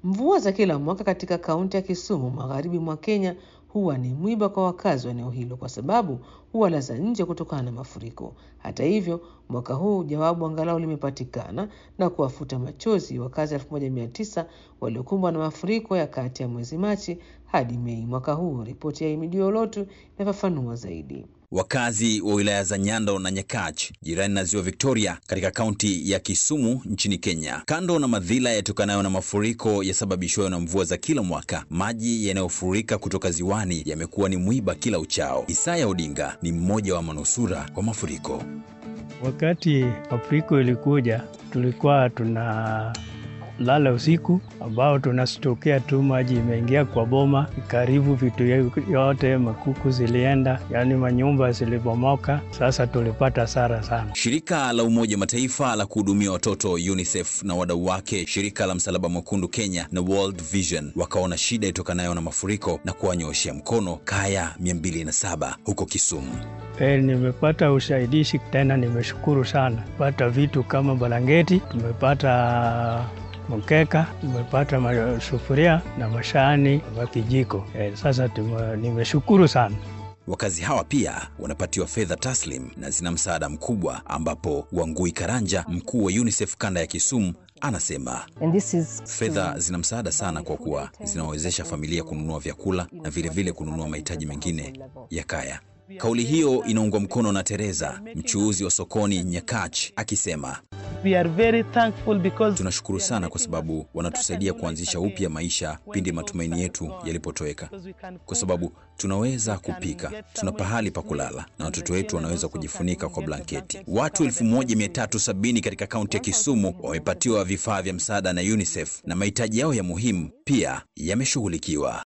Mvua za kila mwaka katika kaunti ya Kisumu, magharibi mwa Kenya, huwa ni mwiba kwa wakazi wa eneo hilo kwa sababu huwalaza nje kutokana na mafuriko. Hata hivyo, mwaka huu jawabu angalau limepatikana na kuwafuta machozi wakazi 1900 waliokumbwa na mafuriko ya kati ya mwezi Machi hadi Mei mwaka huu. Ripoti ya Imidio Lotu inafafanua zaidi. Wakazi wa wilaya za Nyando na Nyakach jirani na ziwa Victoria katika kaunti ya Kisumu nchini Kenya, kando na madhila yatokanayo na mafuriko yasababishwayo na mvua za kila mwaka, maji yanayofurika kutoka ziwani yamekuwa ni mwiba kila uchao. Isaya Odinga ni mmoja wa manusura wa mafuriko. Wakati mafuriko ilikuja, tulikuwa tuna lala usiku ambao tunastokea tu maji imeingia kwa boma, karibu vitu yote, makuku zilienda, yaani manyumba zilibomoka. Sasa tulipata hasara sana. Shirika la Umoja Mataifa la kuhudumia watoto UNICEF na wadau wake, shirika la Msalaba Mwekundu Kenya na World Vision wakaona shida itokanayo na mafuriko na kuwanyooshea mkono kaya 207 huko Kisumu. E, nimepata usaidishi tena, nimeshukuru sana. Pata vitu kama balangeti, tumepata mkeka, tumepata masufuria na mashani wa kijiko. E, sasa tume, nimeshukuru sana. Wakazi hawa pia wanapatiwa fedha taslim na zina msaada mkubwa, ambapo Wangui Karanja, mkuu wa UNICEF kanda ya Kisumu, anasema fedha zina msaada sana kwa kuwa zinawawezesha familia kununua vyakula na vilevile vile kununua mahitaji mengine ya kaya. Kauli hiyo inaungwa mkono na Teresa, mchuuzi wa sokoni Nyakach, akisema We are very thankful because... tunashukuru sana kwa sababu wanatusaidia kuanzisha upya maisha pindi matumaini yetu yalipotoweka, kwa sababu tunaweza kupika, tuna pahali pa kulala na watoto wetu wanaweza kujifunika kwa blanketi. Watu 1370 katika kaunti ya Kisumu wamepatiwa vifaa vya msaada na UNICEF na mahitaji yao ya muhimu pia yameshughulikiwa.